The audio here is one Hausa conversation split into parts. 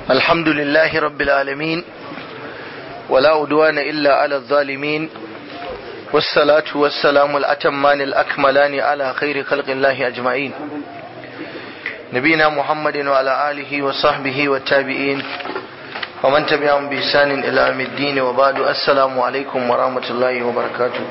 الحمد لله رب العالمين ولا أدوان إلا على الظالمين والصلاة والسلام الأتمان الأكملان على خير خلق الله أجمعين نبينا محمد وعلى آله وصحبه والتابعين ومن تبعهم بإحسان إلى يوم الدين وبعد السلام عليكم ورحمة الله وبركاته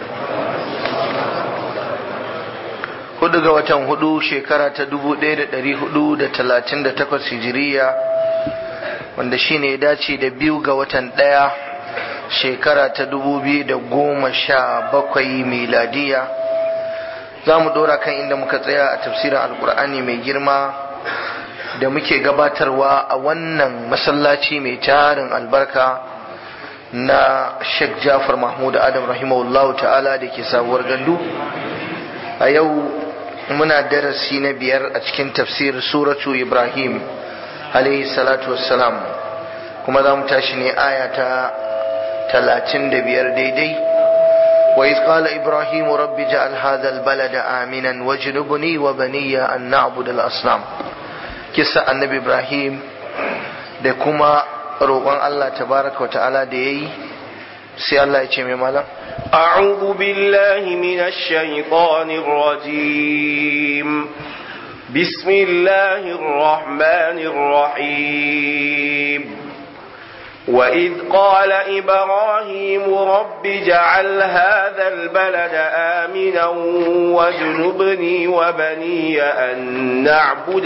hudu ga watan hudu shekara ta dubu ɗaya da ɗari hudu da talatin da takwas hijiriya wanda shine ya dace da biyu ga watan ɗaya shekara ta dubu biyu da goma sha bakwai miladiya za mu ɗora kan inda muka tsaya a tafsirin alkur'ani mai girma da muke gabatarwa a wannan masallaci mai tarin albarka na sheikh jafar mahmud adam rahimahullahu ta'ala da ke sabuwar gandu a yau muna darasi na biyar a cikin tafsir suratu ibrahim alaihi salatu wassalam kuma za mu tashi ne aya ta talatin da biyar daidai wa iz qala ibrahim rabbi ja'al hadha albalada aminan wajnubni wa baniya an na'bud al-asnam kissa annabi ibrahim da kuma roƙon Allah tabaraka wa ta'ala da yayi sai Allah ya ce mai malam أعوذ بالله من الشيطان الرجيم بسم الله الرحمن الرحيم وإذ قال إبراهيم رب جعل هذا البلد آمنا واجنبني وبني أن نعبد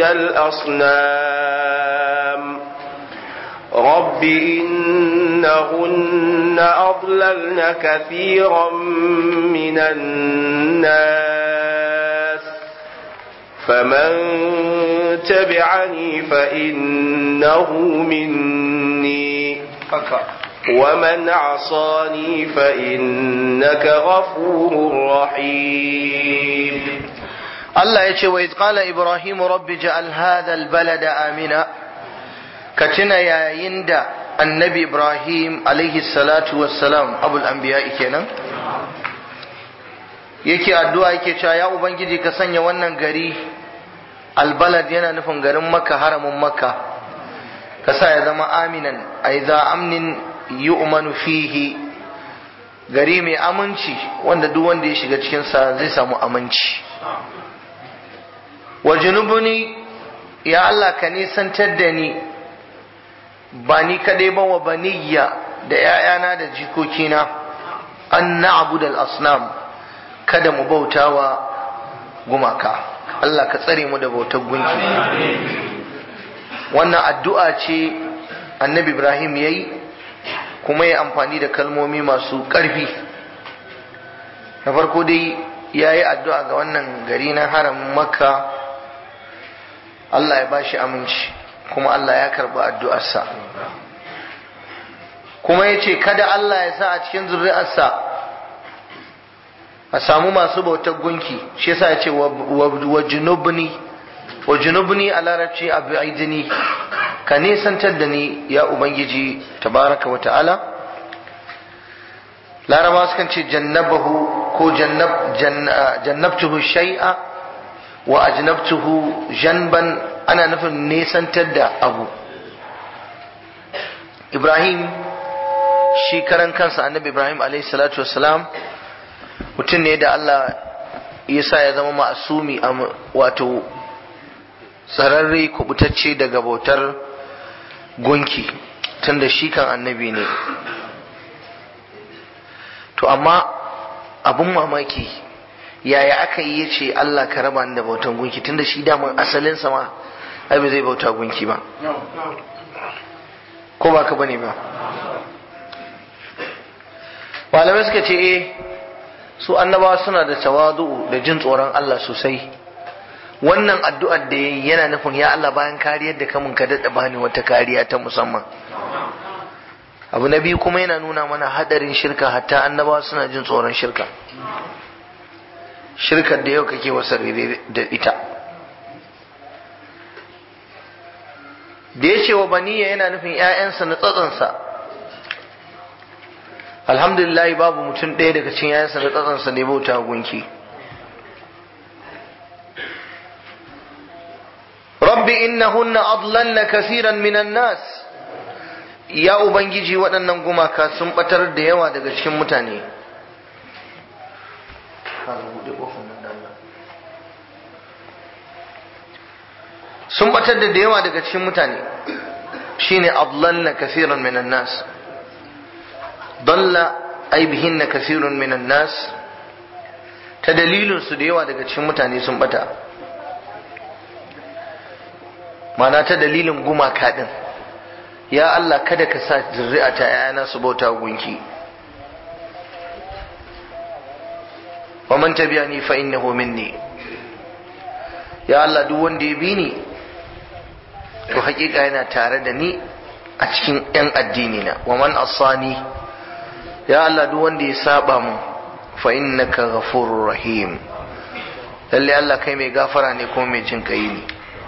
الأصنام رب إنهن أضللن كثيرا من الناس فمن تبعني فإنه مني ومن عصاني فإنك غفور رحيم الله يقول وإذ قال إبراهيم رب جعل هذا البلد آمنا ka tuna yayin da annabi ibrahim alaihi salatu wassalam abul anbiya kenan yake addu'a yake cewa ya ubangiji ka sanya wannan gari albalad yana nufin garin makka haramin makka ka sa ya zama aminan ai za amnin yu'manu fihi gari mai aminci wanda duk wanda ya shiga cikinsa zai samu aminci wa junubuni ya Allah ka nisantar da ni ba ni kadai ba wa baniya da ‘ya'yana da jikokina an na'abu da asnam kada mu bautawa gumaka Allah ka tsare mu da bautar gunki wannan addu'a ce annabi Ibrahim ya yi kuma ya amfani da kalmomi masu ƙarfi na farko dai ya yi addu'a ga wannan gari na haramin makka Allah ya ba shi aminci kuma Allah ya karɓi addu'arsa kuma ya ce kada Allah ya sa a cikin zuri'arsa a samu masu bautar gunki shi yasa ya ce wa junubni wa junubni a larabci abu aidini ka nisantar da ni ya ubangiji tabaraka wa ta'ala laraba sukan ce jannabahu ko jannabtuhu shay'a wa ajnabtuhu janban ana nufin nesantar da abu ibrahim shi karan kansa annabi ibrahim alaihi salatu wassalam mutum ne da allah ya sa ya zama ma'asumi wato tsararre kubutacce daga bautar gunki tun da shi kan annabi ne to amma abun mamaki yaya aka yi ya ce Allah ka raba ni da bautan gunki tunda shi daman asalin sama ai ba zai bauta gunki ba ko ba ka bane ba malamai suka ce eh su annabawa suna da tawadu da jin tsoron Allah sosai wannan addu'ar da yayi yana nufin ya Allah bayan kariyar da kamun ka daɗa bani wata kariya ta musamman abu na biyu kuma yana nuna mana hadarin shirka hatta annabawa suna jin tsoron shirka shirkar da yau kake wasa da ita da ya ce wa baniya yana nufin ‘ya'yansa na tsatsansa alhamdulillah babu mutum ɗaya daga cikin ‘ya'yansa na tsatsansa ne bauta gunki rabbi innahunna adlalna kasiran minan nas ya ubangiji waɗannan gumaka sun batar da yawa daga cikin mutane sun batar da yawa daga cikin mutane shine adlalla kaseeran minan nas dalla ay bihinna kaseerun minan nas ta dalilin su da yawa daga cikin mutane sun bata mana ta dalilin gumaka din ya Allah kada ka sa zuri'a ta ‘ya'yana su bauta gunki wa man tabi'ani fa innahu minni ya Allah duk wanda ya bi ni to hakika yana tare da ni a cikin ‘yan addini na wa man asani ya Allah duk wanda ya saba mu fa innaka ghafurur rahim lalle Allah kai mai gafara ne kuma mai jin kai ne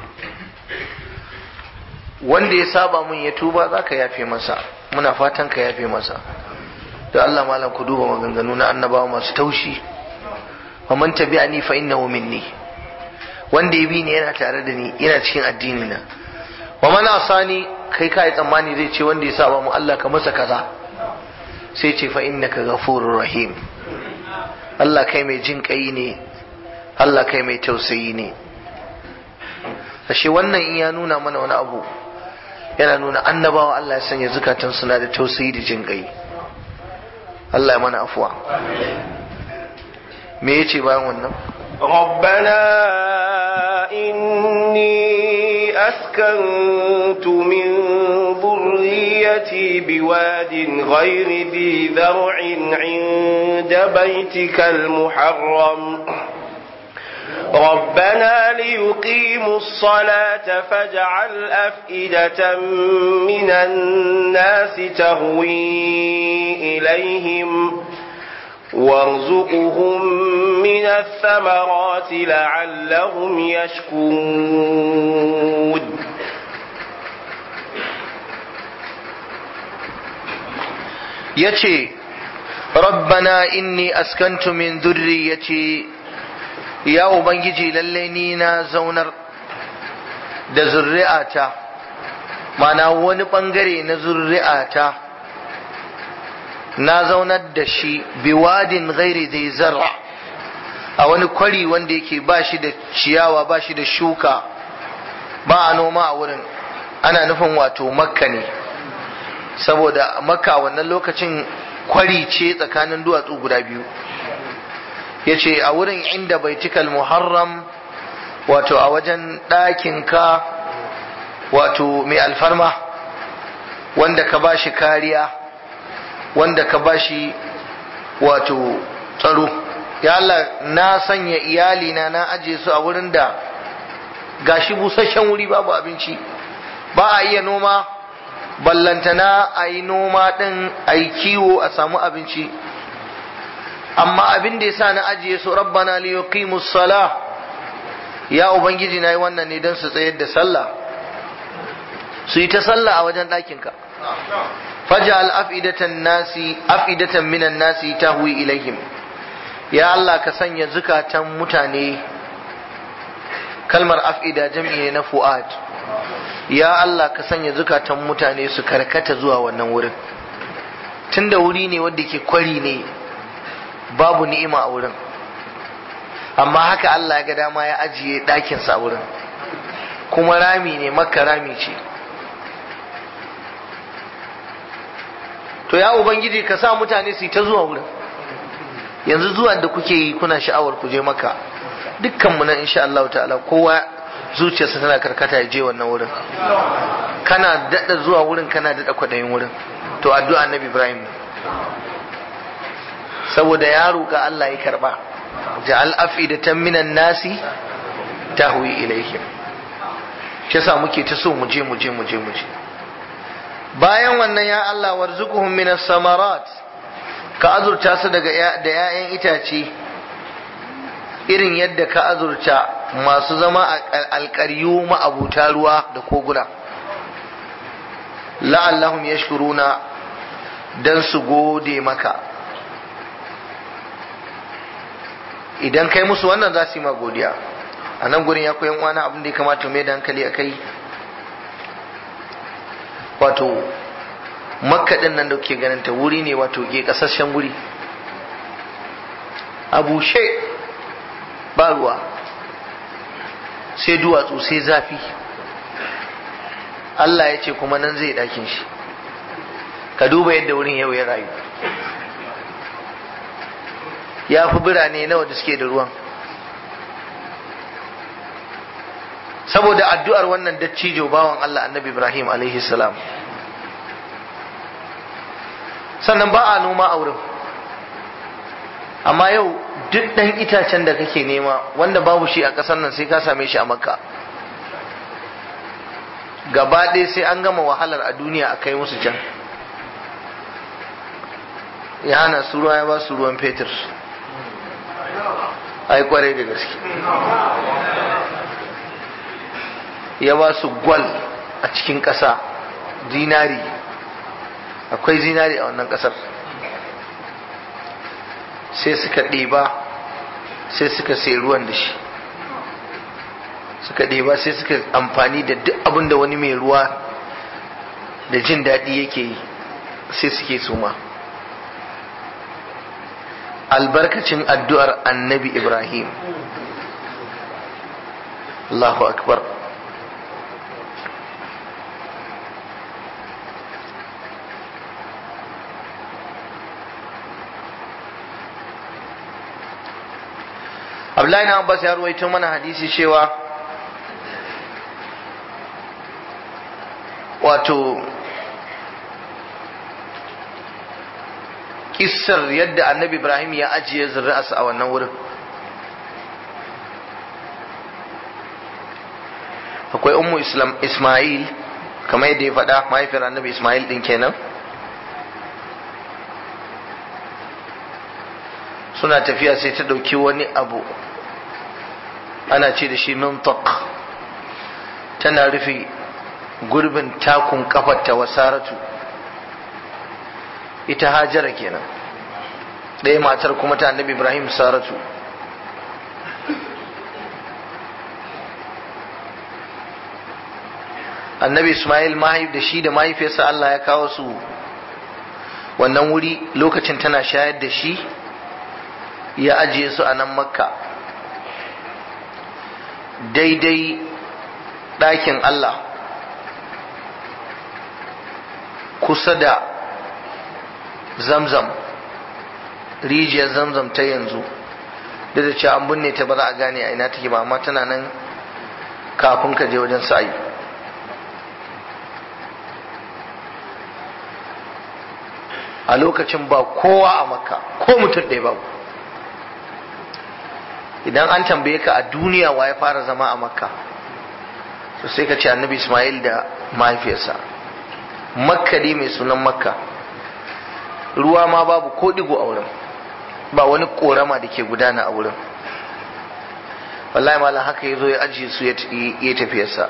wanda ya saba mun ya tuba za ka yafe masa muna fatan ka yafe masa da Allah malam ku duba maganganu na annabawa masu taushi wa man tabi'ani fa innahu minni wanda ya bi ni yana tare da ni yana cikin addini na wa man asani kai kai tsammani zai ce wanda ya saba mu Allah ka masa kaza sai ce fa innaka ghafurur rahim Allah kai mai jin kai ne Allah kai mai tausayi ne ashe wannan in ya nuna mana wani abu yana nuna annabawa Allah ya sanya zukatan suna da tausayi da jin gai Allah ya mana afuwa me yace bayan wannan ربنا إني أسكنت من ذريتي بواد غير ذي ذرع عند بيتك المحرم ربنا ليقيموا الصلاة فاجعل أفئدة من الناس تهوي إليهم وارزقهم من الثمرات لعلهم يشكرون yace rabbana inni askantu min dhurriyyati ya ubangiji lalle ni na zaunar da zurri'ata mana wani bangare na zurri'ata na zaunar da shi biwadin ghairi zai zarra a wani kwari wanda yake ba shi da ciyawa ba shi da shuka ba a noma a wurin ana nufin wato makka ne saboda makka wannan lokacin kwari ce tsakanin duwatsu guda biyu ya ce a wurin inda baitikal muharram wato a wajen ɗakinka wato mai alfarma wanda ka ba shi kariya wanda ka ba shi wato tsaro ya Allah na sanya iyalina na aje su a wurin da gashi busasshen wuri babu abinci ba a iya noma ballantana a yi noma ɗin a yi kiwo a samu abinci amma abin da ya sa na ajiye su rabbana li yuqimus sala ya ubangiji na yi wannan ne don su tsayar da sallah su yi ta sallah a wajen ɗakinka faj'al afidatan nasi afidatan minan nasi tahwi ilaihim ya Allah ka sanya zukatan mutane kalmar afida jam'i ne na fu'ad ya Allah ka sanya zukatan mutane su karkata zuwa wannan wurin tunda wuri ne wanda ke kwari ne babu ni'ima a wurin amma haka Allah ya ga dama ya ajiye ɗakinsa a wurin kuma rami ne makka rami ce to ya ubangiji ka sa mutane su yi ta zuwa wurin yanzu zuwa da kuke yi kuna sha'awar ku je maka dukkan mu nan insha Allah ta'ala kowa zuciyarsa tana karkata ya je wannan wurin kana dada zuwa wurin kana dada kwadayin wurin to addu'a annabi Ibrahim saboda ya roƙa Allah ya karba ja'al afidatan minan nasi tahwi ilaihim shi yasa muke ta so mu je mu je mu je mu je bayan wannan ya Allah warzuquhum minas samarat ka azurta su daga da 'ya'yan itace irin yadda ka azurta masu zama a alƙaryu ma'abuta ruwa da koguna la'allahum yashkuruna dan su gode maka idan kai musu wannan za su yi ma godiya a nan gurin ya koyan wani abin da ya kamata mai da hankali a kai wato makka din nan da kuke ganin ta wuri ne wato ke kasashen wuri a bushe ba ruwa sai duwatsu sai zafi Allah ya ce kuma nan zai ɗakin shi ka duba yadda wurin yau ya rayu ya fi birane nawa da suke da ruwan saboda addu'ar wannan dattijo bawan Allah annabi Ibrahim alaihi salam sannan ba a noma a wurin amma yau duk ɗan itacen da kake nema wanda babu shi a ƙasar nan sai ka same shi a makka gaba ɗaya sai an gama wahalar a duniya a kai musu can ya hana su ruwa ya ba su ruwan fetur ai kwarai da gaske ya ba su gwal a cikin ƙasa zinari akwai zinari a wannan ƙasar sai suka ɗeba sai suka sai ruwan da shi suka ɗeba sai suka amfani da duk abin da wani mai ruwa da jin daɗi yake yi sai suke suma albarkacin addu'ar annabi ibrahim Allahu akbar Abdullahi na Abbas ya ruwaito mana hadisi cewa wato kissar yadda annabi Ibrahim ya ajiye zuri'arsa a wannan wurin akwai ummu islam Ismail kamar yadda ya faɗa mahaifiyar annabi Ismail ɗin kenan suna tafiya sai ta ɗauki wani abu ana ce da shi mintak tana rufe gurbin takun kafarta wa saratu ita hajara kenan ɗaya matar kuma ta annabi ibrahim saratu annabi ismail mahaif da shi da mahaifiyarsa allah ya kawo su wannan wuri lokacin tana shayar da shi ya ajiye su a nan makka daidai ɗakin Allah kusa da zamzam rijiyar zamzam ta yanzu da da cewa an binne ta ba za a gane a ina take ba amma tana nan kafin ka je wajen sa'ayi a lokacin ba kowa a makka ko mutum ɗaya babu idan an tambaye ka a duniya wa ya fara zama a makka to sai ka ce annabi ismail da mahaifiyarsa makka dai mai sunan makka ruwa ma babu ko digo a wurin ba wani korama da ke gudana a wurin wallahi malam haka ya zo ya ajiye su ya tafiyarsa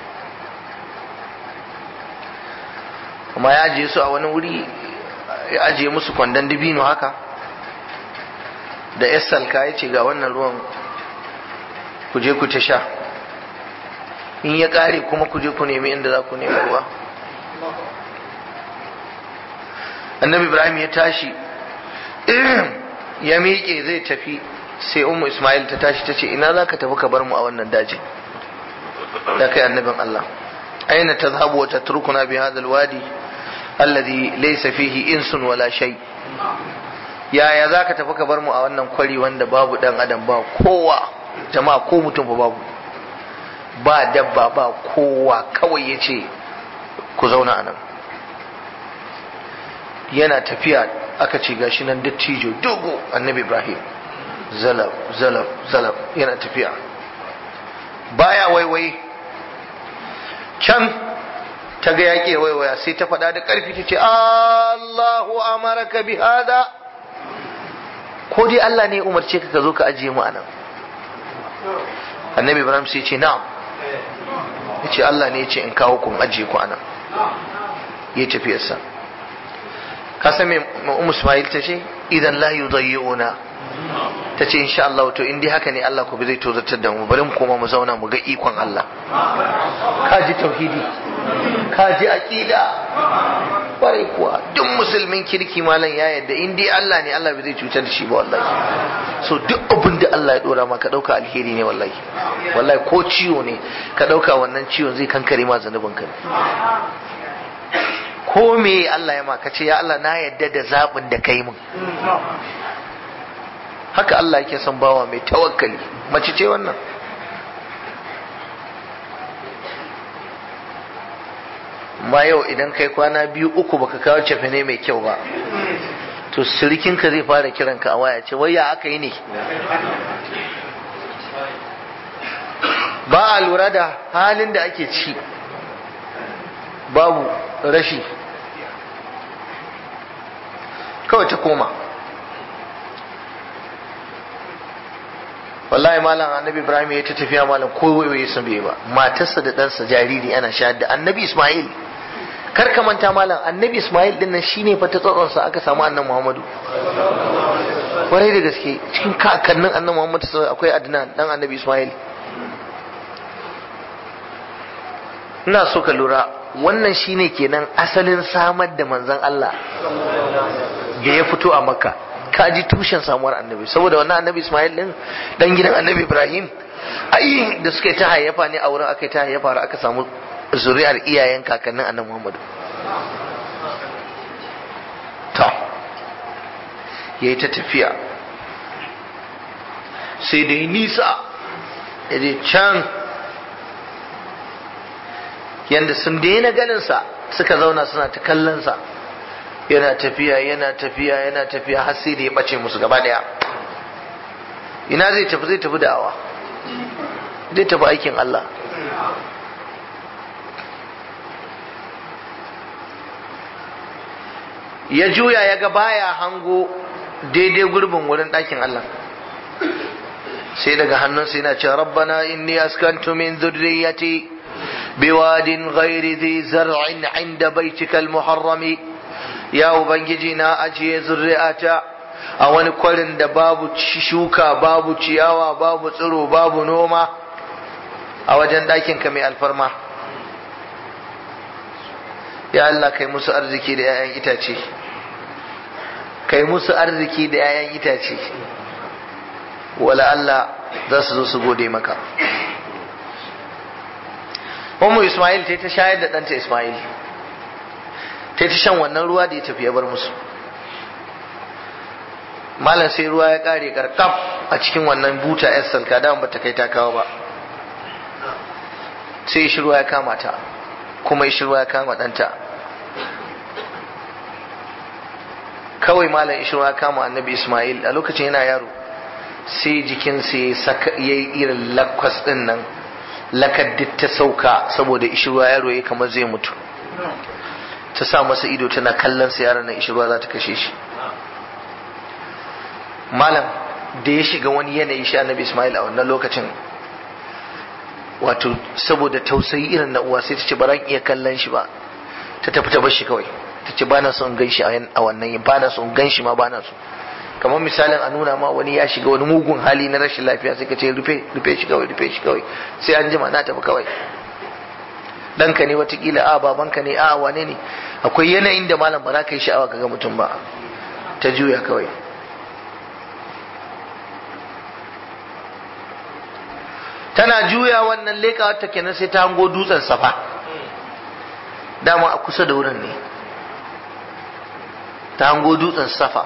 kuma ya ajiye su a wani wuri ya ajiye musu kwandon dibino haka da salka ya ce ga wannan ruwan ku je ku ta sha in ya kare kuma ku je ku nemi inda za ku nemi ruwa annabi ibrahim ya tashi ya miƙe zai tafi sai umu ismail ta tashi ta ce ina za ka tafi ka bar mu a wannan dajin ya kai annabin allah aina ta zahabu wata turkuna bi hadal wadi alladhi laysa fihi insun wala shay yaya za ka tafi ka bar mu a wannan kwari wanda babu dan adam ba kowa jama'a ko mutum ba babu ba dabba ba kowa kawai ya ce ku zauna a nan yana tafiya aka ce gashi nan dattijo dogo annabi ibrahim zalab zalab zalab yana tafiya baya waiwai can ta ga yaƙi waiwaya sai ta faɗa da ƙarfi ta ce allahu amaraka bi hada ko dai allah ne umarce ka ka zo ka ajiye mu a nan annabi ibrahim sai ce na'am ya ce allah ne ya ce in kawo kun ajiye ku a nan ya tafiyarsa ka san me ummu ismail ta ce idan la yudayyi'una ta ce insha Allah to in dai haka ne Allah ku bi zai tozartar da mu bari mu koma mu zauna mu ga ikon Allah ka ji tauhidi ka ji aqida kwarai kuwa duk musulmin kirki malam ya yadda in dai Allah ne Allah bai zai cutar da shi ba wallahi so duk abin da Allah ya dora maka dauka alheri ne wallahi wallahi ko ciwo ne ka dauka wannan ciwon zai kankare ma zanubin ka ko me Allah ya maka ce ya Allah na yadda da zabin da kai mun haka Allah yake son bawa mai tawakkali mace ce wannan ma yau idan kai kwana biyu uku baka kawo cefene mai kyau ba to sirikinka zai fara kiranka a waya ce wai ya aka yi ne ba a lura da halin da ake ci babu rashi kawai ta koma wallahi malam annabi ibrahim ya ta tafiya malam ko waiwaye sun bai ba matarsa da ɗansa jariri ana shahada annabi ismail kar ka manta malam annabi ismail din nan shine fa ta tsatsonsa aka samu annan muhammadu kwarai da gaske cikin kakannin annan muhammadu akwai adnan dan annabi ismail ina so ka lura wannan shine kenan asalin samar da manzon Allah da ya fito a makka ka ji tushen samuwar annabi saboda wannan annabi ismail din dan gidan annabi ibrahim ai da suka yi ta hayyafa ne a wurin aka yi ta hayyafa har aka samu zuri'ar iyayen kakannin annabi muhammadu ta yayi ta tafiya sai dai nisa ya je can yanda sun daina ganinsa suka zauna suna ta kallonsa yana tafiya yana tafiya yana tafiya har sai da ya bace musu gaba daya ina zai tafi zai tafi da'awa zai tafi aikin Allah ya juya ya ga baya hango daidai gurbin wurin ɗakin Allah sai daga hannunsa yana cewa rabbana inni askantu min dhurriyyati biwadin ghairi dhi zar'in 'inda baitikal muharrami ya ubangiji na ajiye zurri'ata a wani kwarin da babu shuka babu ciyawa babu tsiro babu noma a wajen ɗakinka mai alfarma ya Allah kai musu arziki da 'ya'yan itace kai musu arziki da 'ya'yan itace wala Allah za su zo su gode maka Ummu Ismail ta ta shayar da ɗanta Ismail ta ta shan wannan ruwa da ya tafi ya bar musu malam sai ruwa ya kare karkaf a cikin wannan buta yar salka da ba ta kai ta kawo ba sai shi ruwa ya kama ta kuma shi ruwa ya kama ɗanta kawai malam shi ruwa ya kama annabi ismail a lokacin yana yaro sai jikinsa ya yi irin lakwas ɗin nan lakaddit ta sauka saboda ishi ruwa yaro ya kamar zai mutu ta sa masa ido tana kallon sa yaron nan ishirwa za ta kashe shi malam da ya shiga wani yanayi shi annabi ismail a wannan lokacin wato saboda tausayi irin na uwa sai ta ce ba ran iya kallon shi ba ta tafi ta bar shi kawai ta ce ba na son gan shi a wannan ba na son gan shi ma ba na so kamar misalin a nuna ma wani ya shiga wani mugun hali na rashin lafiya sai ka ce rufe rufe shi kawai rufe shi kawai sai an jima na tafi kawai ɗanka ne watakila a babanka ne a wane ne akwai yanayin da malam ba za ka yi sha'awa ka ga mutum ba ta juya kawai tana juya wannan leƙa ta kenan sai ta hango dutsen safa dama a kusa da wurin ne ta hango dutsen safa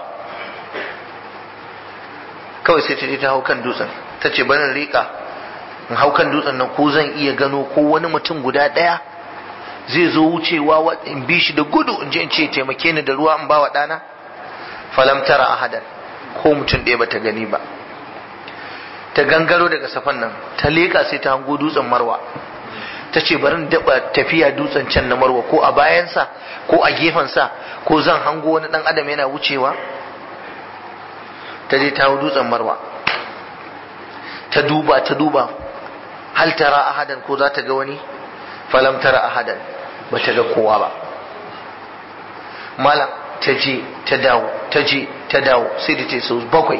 kawai sai ta je ta hau kan dutsen ta ce barin riƙa in hau kan dutsen nan ko zan iya gano ko wani mutum guda ɗaya zai zo wucewa in bi shi da gudu in je in ce taimake ni da ruwa in ba wa ɗana falam tara ahadan ko mutum ɗaya bata gani ba ta gangaro daga safan nan ta leƙa sai ta hango dutsen marwa ta ce bari in daɓa tafiya dutsen can na marwa ko a bayansa ko a gefensa ko zan hango wani ɗan adam yana wucewa ta je ta hau dutsen marwa ta duba ta duba hal tara ahadan ko za ta ga wani falam tara ahadan ba ta ga kowa ba malam ta je ta dawo ta je ta dawo sai da ta sau bakwai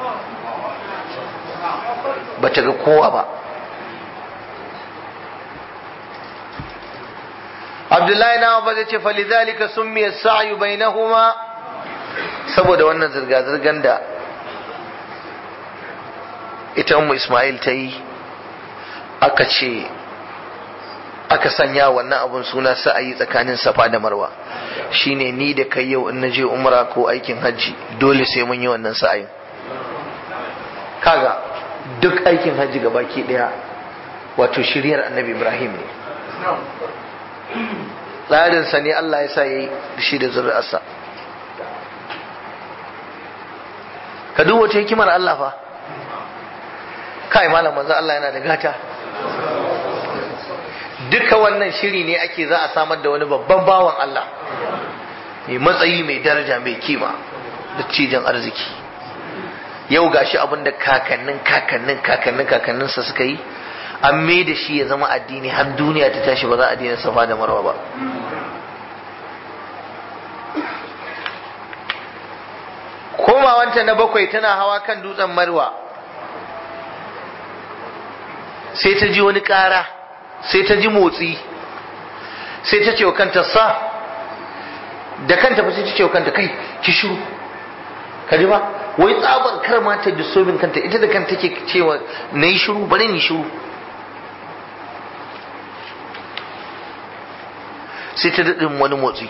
ba ta ga kowa ba abdullahi na ba zai ce falidhalika summiya sa'yu bainahuma saboda wannan zirga-zirgan da ita ummu ismail ta yi aka ce aka sanya wannan abun suna sa'ayi tsakanin safa da marwa shine ni da kai yau in naje umra ko aikin hajji dole sai mun yi wannan sa'ayin kaga duk aikin hajji ga baki daya wato shiryar annabi ibrahim ne tsarinsa ne allah ya sa ya yi shi da zuri'arsa ka duk wata hikimar allah fa kai malam manzo allah yana da gata duka wannan shiri ne ake za a samar da wani babban bawan allah mai matsayi mai daraja mai kima da cijin arziki yau gashi abin da kakannin kakannin kakannin kakanninsa suka yi an mai da shi ya zama addini har duniya ta tashi ba za a daina safa da marwa ba komawanta na bakwai tana hawa kan dutsen marwa sai ta ji wani ƙara sai ta ji motsi sai ta ce wa kanta sa da kanta fa sai ta ce wa kanta kai ki shiru ka ji ba wai tsabar kar ma ta disobin kanta ita da kanta take cewa na yi shiru bari ni shiru sai ta daɗin wani motsi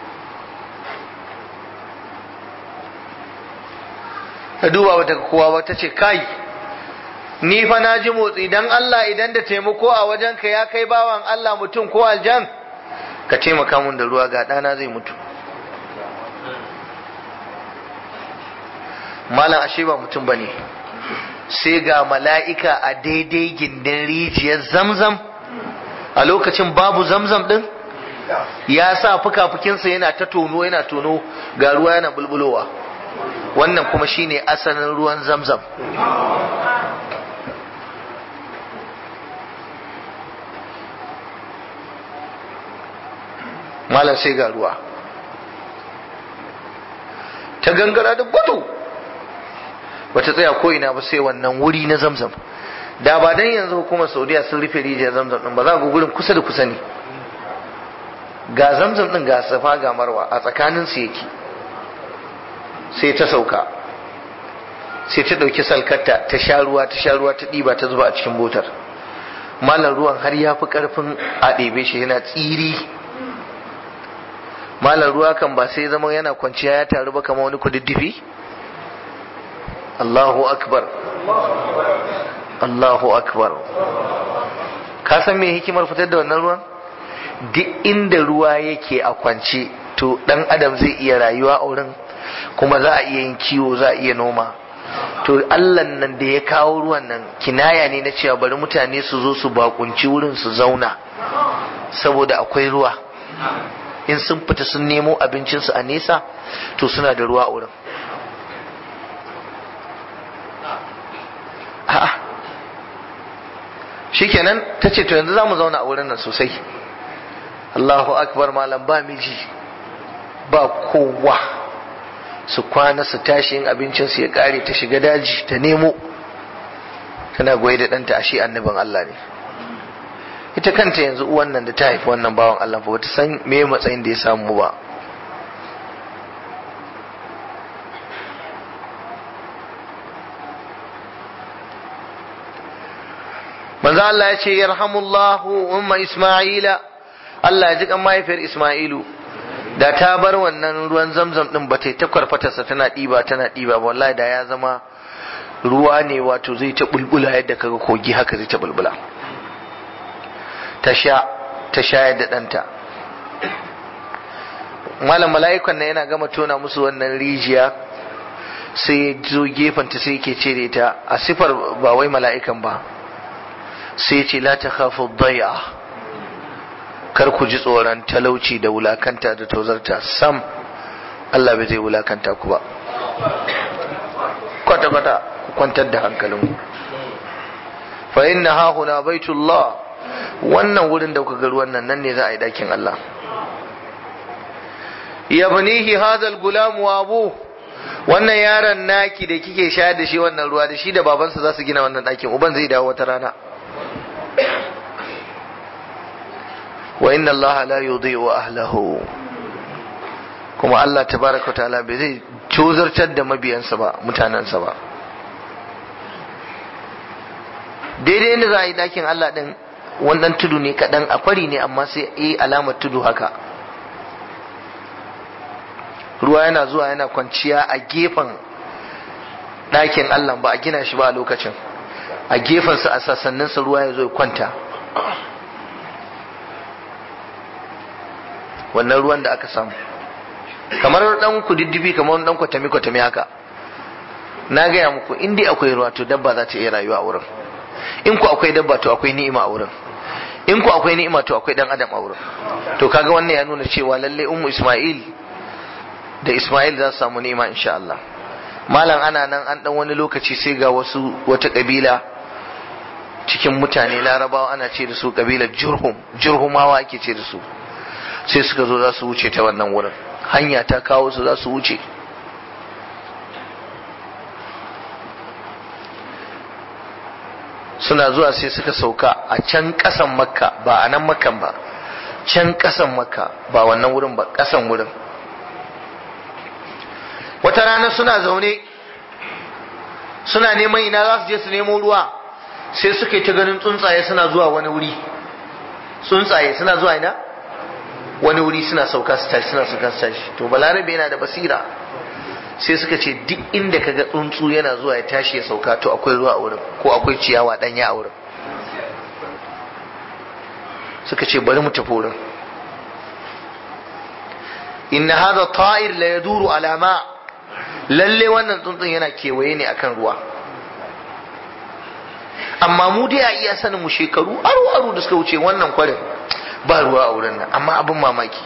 ta duba bata kowa ba ta ce kai ni fa na ji motsi dan Allah idan da taimako a wajenka ya kai bawan Allah mutum ko aljan ka taimaka mun da ruwa ga ɗana zai mutu malam ashe ba mutum ba ne sai ga mala'ika a daidai gindin rijiyar zamzam a lokacin babu zamzam ɗin ya sa fuka-fukinsa yana ta tono yana tono ga ruwa yana bulbulowa wannan kuma shine asalin ruwan zamzam malam sai ga ruwa ta gangara da gudu bata tsaya ko ina ba sai wannan wuri na zamzam da ba dan yanzu hukumar saudiya sun rufe rijiyar zamzam din ba za ga gurin kusa da kusa ne ga zamzam din ga safa ga marwa a tsakanin su yake sai ta sauka sai ta ɗauki salkarta ta sha ruwa ta sha ruwa ta ɗiba ta zuba a cikin botar malam ruwan har ya fi ƙarfin a ɗebe shi yana tsiri malam ruwa kan ba sai zama yana kwanciya ya taru ba kama wani kududdufi Allahu akbar Allahu akbar ka san me hikimar fitar da wannan ruwan duk inda ruwa yake a kwance to dan adam zai iya rayuwa a wurin kuma za a iya yin kiwo za a iya noma to Allah nan da ya kawo ruwan nan kinaya ne na cewa bari mutane su zo su bakunci wurin su zauna saboda akwai ruwa in sun fita sun nemo abincinsu a nesa to suna da ruwa a wurin a'a shikenan ta ce to yanzu za mu zauna a wurin nan sosai Allahu akbar malam ba miji ba kowa su kwana su tashi yin abincinsu ya kare ta shiga daji ta nemo tana goye da ɗanta ashe annabin Allah ne ita kanta yanzu uwan nan da ta haifi wannan bawan Allah ba ta san me matsayin da ya samu ba manzo Allah ya ce yarhamullahu umma isma'ila Allah ya ji kan mahaifiyar Isma'ilu da ta bar wannan ruwan zamzam din ba ta ta kwarfatarsa tana ɗiba tana ɗiba wallahi da ya zama ruwa ne wato zai ta bulbula yadda kaga kogi haka zai ta bulbula ta sha ta shayar da ɗanta malam mala'ikan nan yana gama tona musu wannan rijiya sai ya zo gefenta sai yake ce da ita a sifar ba wai mala'ikan ba sai ce la ta khafu dai'a kar ku ji tsoron talauci da wulakanta da tozarta sam Allah bai zai wulakanta ku ba kwata kwata ku kwantar da hankalinku fa inna ha huna baitullah wannan wurin da kuka ga ruwan nan nan ne za a yi dakin Allah yabnihi hadha al-gulam wa abu wannan yaron naki da kike shayar da shi wannan ruwa da shi da babansa za su gina wannan dakin uban zai dawo wata rana wa inna Allah la yudhi'u ahlahu kuma Allah tabaraka ta'ala bai zai cozartar da mabiyansa ba mutanensa ba daidai inda za a yi dakin Allah din wannan tudu ne kaɗan a kwari ne amma sai yi alamar tudu haka ruwa yana zuwa yana kwanciya a gefen ɗakin Allah ba a gina shi ba a lokacin a gefensa a sassaninsa ruwa ya zo ya kwanta wannan ruwan da aka samu kamar dan kududdufi kamar dan kwatami kwatami haka na gaya muku in dai akwai ruwa to dabba za ta iya rayuwa a wurin in ku akwai dabba to akwai ni'ima a wurin in ku akwai ni'ima to akwai dan adam a wurin to kaga wannan ya nuna cewa lalle ummu isma'il da isma'il za su samu ni'ima insha Allah malam ana nan an dan wani lokaci sai ga wasu wata kabila cikin mutane larabawa ana ce da su kabilar jurhum jurhumawa ake ce da su sai suka zo za su wuce ta wannan wurin hanya ta kawo su za su wuce suna zuwa sai suka sauka a can ƙasan makka ba a nan makkan ba can ƙasan makka ba wannan wurin ba ƙasan wurin wata rana suna zaune suna neman ina za su je su nemo ruwa sai suka yi ta ganin tsuntsaye suna zuwa wani wuri tsuntsaye suna zuwa ina wani wuri suna sauka su tashi suna sauka su tashi to balarabe yana da basira sai suka ce duk inda kaga tsuntsu yana zuwa ya tashi ya sauka to akwai ruwa a wurin ko akwai ciyawa danya a wurin suka ce bari mu tafi wurin inna hadha ta'ir la yaduru ala ma lalle wannan tsuntsun yana kewaye ne akan ruwa amma mu dai a iya sanin mu shekaru aro aro da suka wuce wannan kwarin ba ruwa a wurin nan amma abin mamaki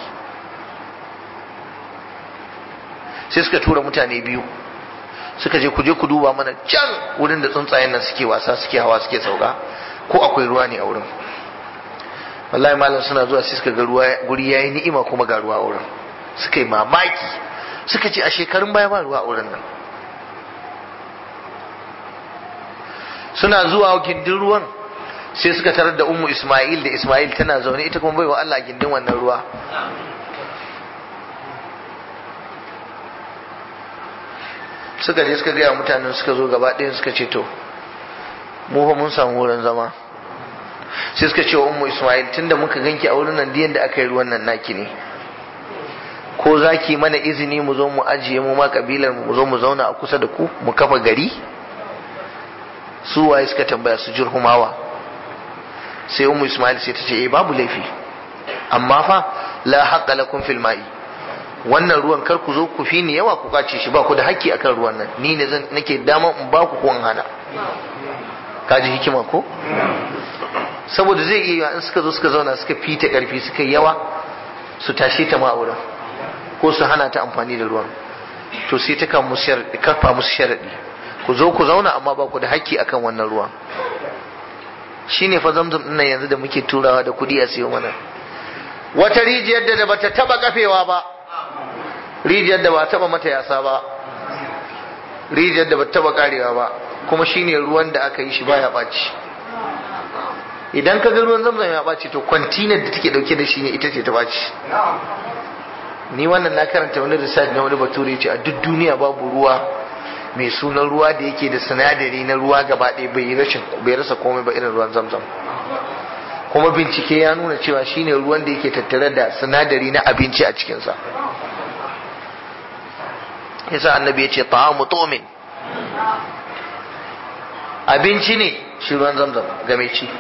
sai suka tura mutane biyu suka je ku je ku duba mana can wurin da tsuntsayen nan suke wasa suke hawa suke sauka ko akwai ruwa ne a wurin wallahi malam suna zuwa sai suka ga ruwa guri yayi ni'ima kuma ga ruwa a wurin suka yi mamaki suka ce a shekarun baya ba ruwa a wurin nan suna zuwa gindin ruwan sai suka tarar da ummu isma'il da isma'il tana zaune ita kuma baiwa Allah gindin wannan ruwa suka je suka gaya mutanen suka zo gaba ɗayan suka ce to mu fa mun samu wurin zama sai suka ce wa ummu isma'il tunda muka ganki a wurin nan diyan da aka yi ruwan nan naki ne ko za ki mana izini mu zo mu ajiye mu ma kabilar mu zo mu zauna a kusa da ku mu kafa gari su waye suka tambaya su jurhumawa sai ummu isma'il sai ta ce eh babu laifi amma fa la haqqa lakum fil ma'i wannan ruwan kar ku zo ku fi ni yawa ku kace shi ba ku da haƙƙi akan ruwan nan ni ne zan nake dama in ba ku ko in hana kaji hikima ko saboda zai iya in suka zo suka zauna suka fita karfi suka yawa su tashe ta ma wurin ko su hana ta amfani da ruwan to sai ta kan musu kafa musu sharadi ku zo ku zauna amma ba ku da haƙƙi akan wannan ruwan shine fa zamzam din nan yanzu da muke turawa da kudi a siyo mana wata rijiyar da bata taba kafewa ba rijiyar da ba taba mata yasa ba rijiyar da bata taba karewa ba kuma shine ruwan da aka yi shi baya ɓaci idan ka ga ruwan zamzam ya ɓaci to kwantinar da take dauke da shi ne ita ce ta ɓaci ni wannan na karanta wani research na wani bature ce a duk duniya babu ruwa mai sunan ruwa da yake da sinadari na ruwa gaba ɗaya bai rashin bai rasa komai ba irin ruwan zamzam kuma bincike ya nuna cewa shine ruwan da yake tattare da sinadari na abinci a cikinsa yasa annabi ya ce ta'amu tumin abinci ne shi ruwan zamzam game ci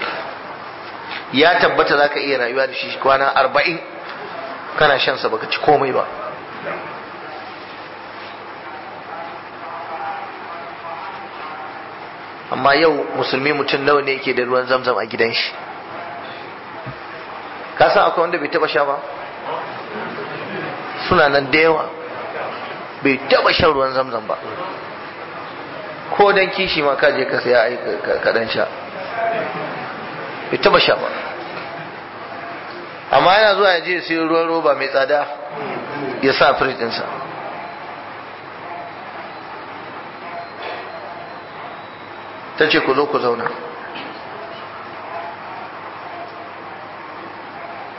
ya tabbata za ka iya rayuwa da shi kwana arba'in kana shansa baka ci komai ba amma yau musulmi mutum nawa ne yake da ruwan zamzam a gidan shi ka san akwai wanda bai taba sha ba suna nan da yawa bai taba shan ruwan zamzam ba ko dan kishi ma ka je ka saya ai ka dan sha bai taba sha ba amma yana zuwa ya je sai ruwan roba mai tsada ya sa firij ɗinsa ta ce ku zo ku zauna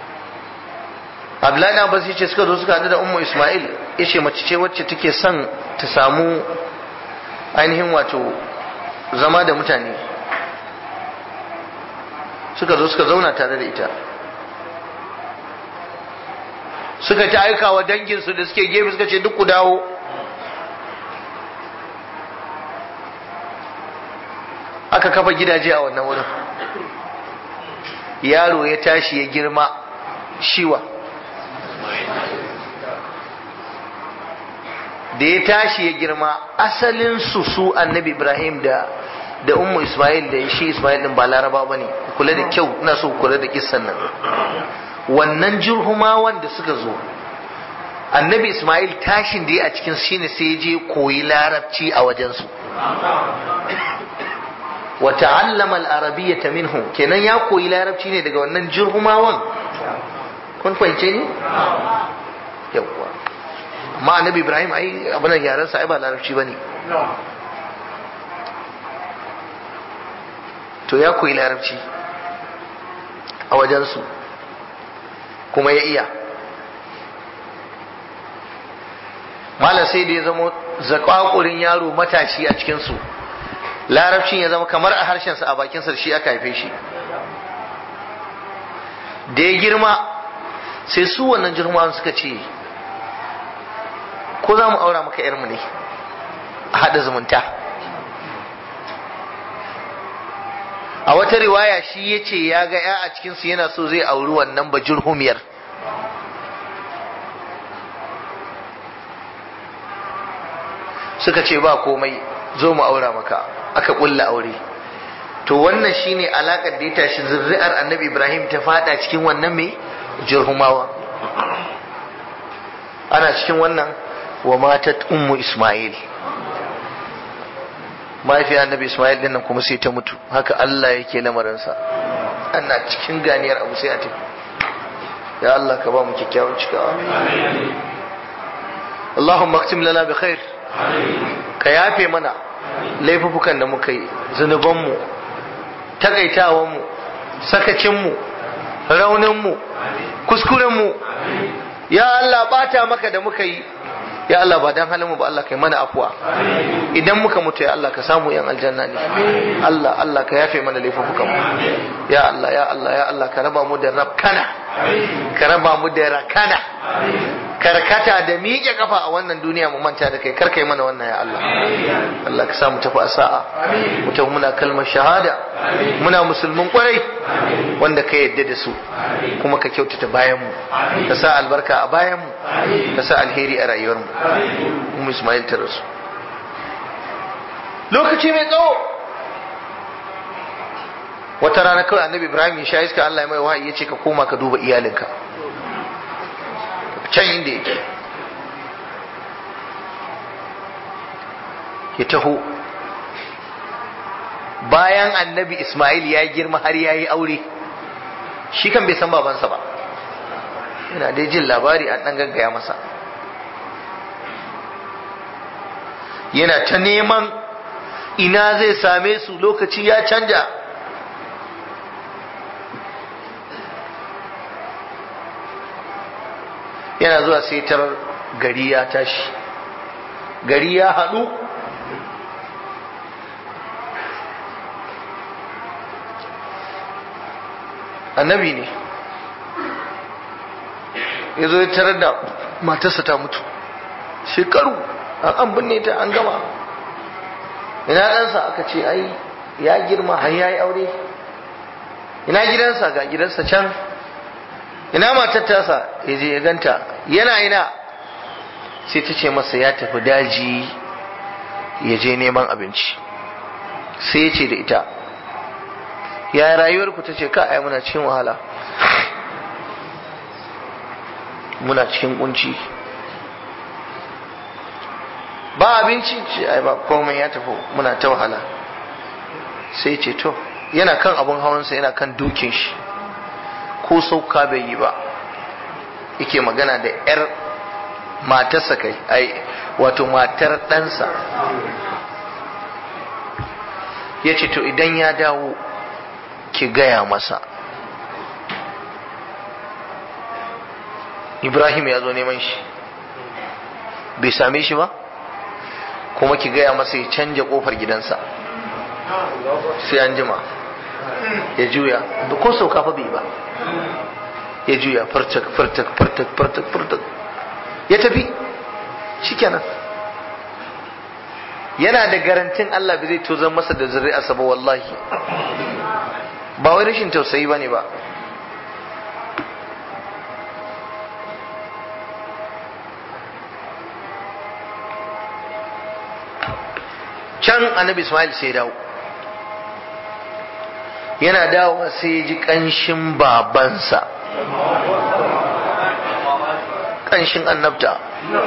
abdullahi na abbas yace suka zo suka haɗu da ummu isma'il yace mace ce wacce take son ta samu ainihin wato zama da mutane suka zo suka zauna tare da ita suka ta aika wa danginsu da suke gefe suka ce duk ku dawo aka kafa gidaje a wannan wurin yaro ya tashi ya girma shiwa da ya tashi ya girma asalin su su annabi ibrahim da da ummu ismail da shi ismail din ba laraba ba ne kula da kyau ina so kula da kissan nan wannan jirhumawan da suka zo annabi ismail tashin da ya a cikin shine sai je koyi larabci a wajensu wa ta'allama al-arabiyyata minhum kenan ya koyi larabci ne daga wannan jirhumawan kun fahimce ni yawwa amma annabi ibrahim ai abin da yaran sa ai ba larabci bane to ya koyi larabci a wajensu kuma ya iya malam sai da ya zama zakwakurin yaro matashi a cikinsu larabcin ya zama kamar a harshensa a bakinsa da shi aka haife shi da ya girma sai su wannan jirma suka ce ko za mu aura maka yarmu ne a haɗa zumunta a wata riwaya shi ya ce ya ga ya a cikinsu yana so zai auri wannan bajirhumiyar suka ce ba komai zo mu aura maka aka ƙulla aure to wannan shine alakar da ya tashi zurri'ar annabi ibrahim ta fada cikin wannan mai jirhumawa ana cikin wannan wa matat ummu ismail mahaifiyar annabi ismail dinnan kuma sai ta mutu haka allah yake lamarinsa ana cikin ganiyar abu sai a tafi ya allah ka ba mu kyakkyawan cikawa allahumma aktim lana bi khair ka yafe mana laifukan da muka yi zunubanmu takaitawanmu sakacinmu rauninmu kuskurenmu ya Allah bata maka da muka yi ya Allah ba dan halin mu ba Allah kai mana afuwa idan muka mutu ya Allah ka samu yan aljanna ne Allah Allah ka yafe mana laifukan mu ya Allah ya Allah ya Allah ka raba mu da rabkana ka raba mu da rakana karkata da miƙe kafa a wannan duniya mu manta da kai kar kai mana wannan ya Allah Allah ka sa mu tafi a sa'a mu tafi muna kalmar shahada muna musulmin kwarai wanda ka yadda da su kuma ka kyautata bayan mu ka sa albarka a bayan mu ka sa alheri a rayuwar mu mu Ismail ta rasu lokaci mai tsawo wata rana kawai annabi Ibrahim ya sha iska Allah ya mai wahayi ya ce ka koma ka duba iyalinka can inda yake ya taho bayan annabi Ismail ya girma har ya yi aure shi kan bai san babansa ba yana dai jin labari an ɗan gaggaya masa yana ta neman ina zai same su lokaci ya canja yana zuwa sai tarar gari ya tashi gari ya haɗu annabi ne ya zo ya tarar da matarsa ta mutu shekaru an binne ta an gama ina ɗansa aka ce ai ya girma har ya yi aure ina gidansa ga gidansa can ina matar tasa ya je ya ganta yana ina sai ta ce masa ya tafi daji ya je neman abinci sai ya ce da ita ya rayuwar ku ta ce ka ai muna cikin wahala muna cikin kunci ba abinci ce ai ba komai ya tafi muna ta wahala sai ce to yana kan abun hawansa yana kan dukin shi ko sauka bai yi ba yake magana da 'yar matarsa kai ai wato matar ɗansa ya ce to idan ya dawo ki gaya masa ibrahim ya zo neman shi bai same shi ba kuma ki gaya masa ya canja kofar gidansa sai an jima ya juya da ko sauka fa bai ba ya juya fartak fartak fartak fartak fartak ya tafi shikenan yana da garantin Allah bai zai tozan masa da zuri'arsa ba wallahi ba wai rashin tausayi bane ba can annabi Ismail sai dawo yana dawo sai ya ji ƙanshin babansa ƙanshin annabta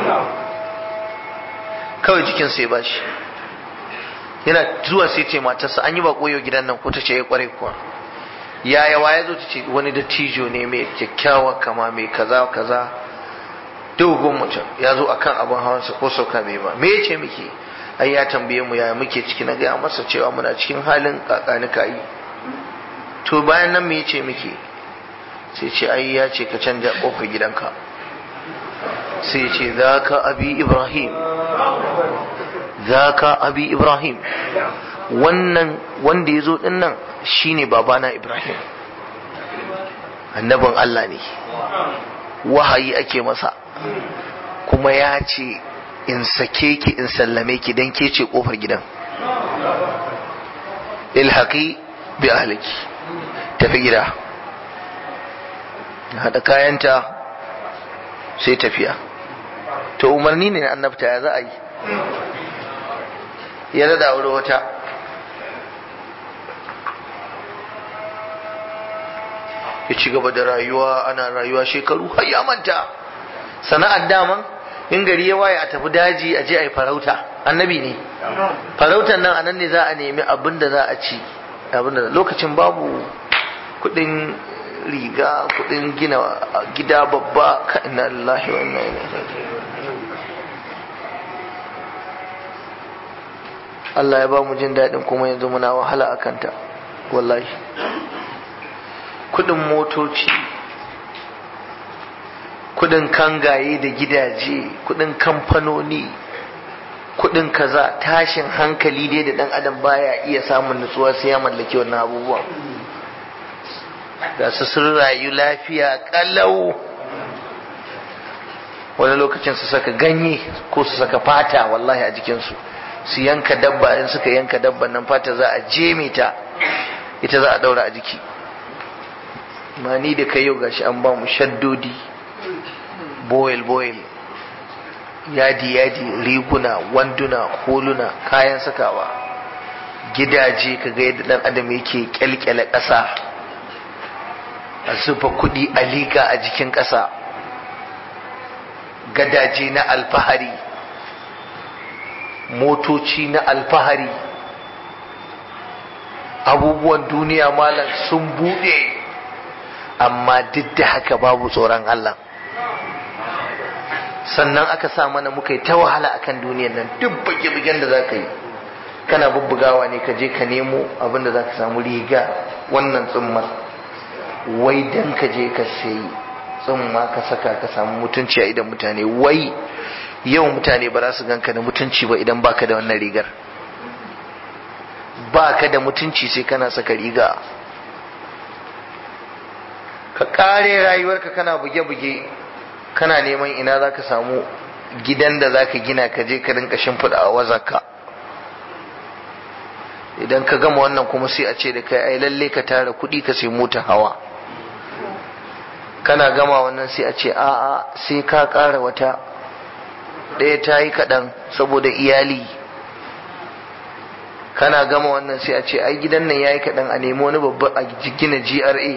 kawai jikin sai ba shi yana zuwa sai ce matarsa an yi ba koyo gidan nan ko ta ce ya kware kuwa yaya wa ya zo ta ce wani dattijo ne mai kyakkyawa kama mai kaza kaza dogon mutum ya zo akan abin hawansa ko sauka bai ba me ya ce miki ai ya tambaye mu yaya muke ciki na gaya masa cewa muna cikin halin kakanika yi to bayan nan me ya ce miki sai ce ai ya ce ka canja kofar gidanka sai ce za ka abi ibrahim za ka abi ibrahim wannan wanda ya zo din nan shine babana ibrahim annabin allah ne wahayi ake masa kuma ya ce in sake ki in sallame ki don ke ce kofar gidan ilhaki bi ahliki tafi gida haɗa kayanta sai tafiya to umarni ne na annabta ya za a yi ya rada wuri wata ya ci gaba da rayuwa ana rayuwa shekaru har ya manta sana'ar daman in gari ya waye a tafi daji a je a yi farauta annabi ne farautan nan anan ne za a nemi abin da za a ci abin da lokacin babu kudin riga kudin gina gida babba ka inna lillahi wa inna ilaihi Allah ya ba mu jin daɗin kuma yanzu muna wahala a kanta wallahi kudin motoci kudin kangaye da gidaje kudin kamfanoni kudin kaza tashin hankali dai da dan adam baya iya samun nutsuwa sai ya mallaki wannan abubuwan ga su sun rayu lafiya kalau wani lokacin su saka ganye ko su saka fata wallahi a jikinsu su yanka dabba in suka yanka dabba nan fata za a jeme ta ita za a daura a jiki ma ni da kai yau gashi an ba mu shaddodi boil boil yadi yadi riguna wanduna holuna kayan sakawa gidaje kaga yadda dan adam yake kyalkyale ƙasa a zuba kuɗi a liƙa a jikin ƙasa gadaje na alfahari motoci na alfahari abubuwan duniya malam sun buɗe amma duk da haka babu tsoron Allah sannan aka sa mana muka yi ta wahala akan duniyar nan duk bage-bagen da za ka yi kana bubbugawa ne ka je ka nemo abin da za ka samu riga wannan tsummar wai dan ka je ka sayi tsumma ka saka ka samu mutunci a idan mutane wai yau mutane ba za su ganka da mutunci ba idan baka da wannan rigar baka da mutunci sai kana saka riga ka kare rayuwarka kana buge-buge kana neman ina za ka samu gidan da za ka gina ka je ka rinka shimfiɗa a wazaka idan ka gama wannan kuma sai a ce da kai ai lalle ka tara kuɗi ka sai mota hawa kana gama wannan sai a ce a'a sai ka ƙara wata ɗaya ta yi kaɗan saboda iyali kana gama wannan sai a ce ai gidan nan ya yi kaɗan a nemi wani babba a gina GRA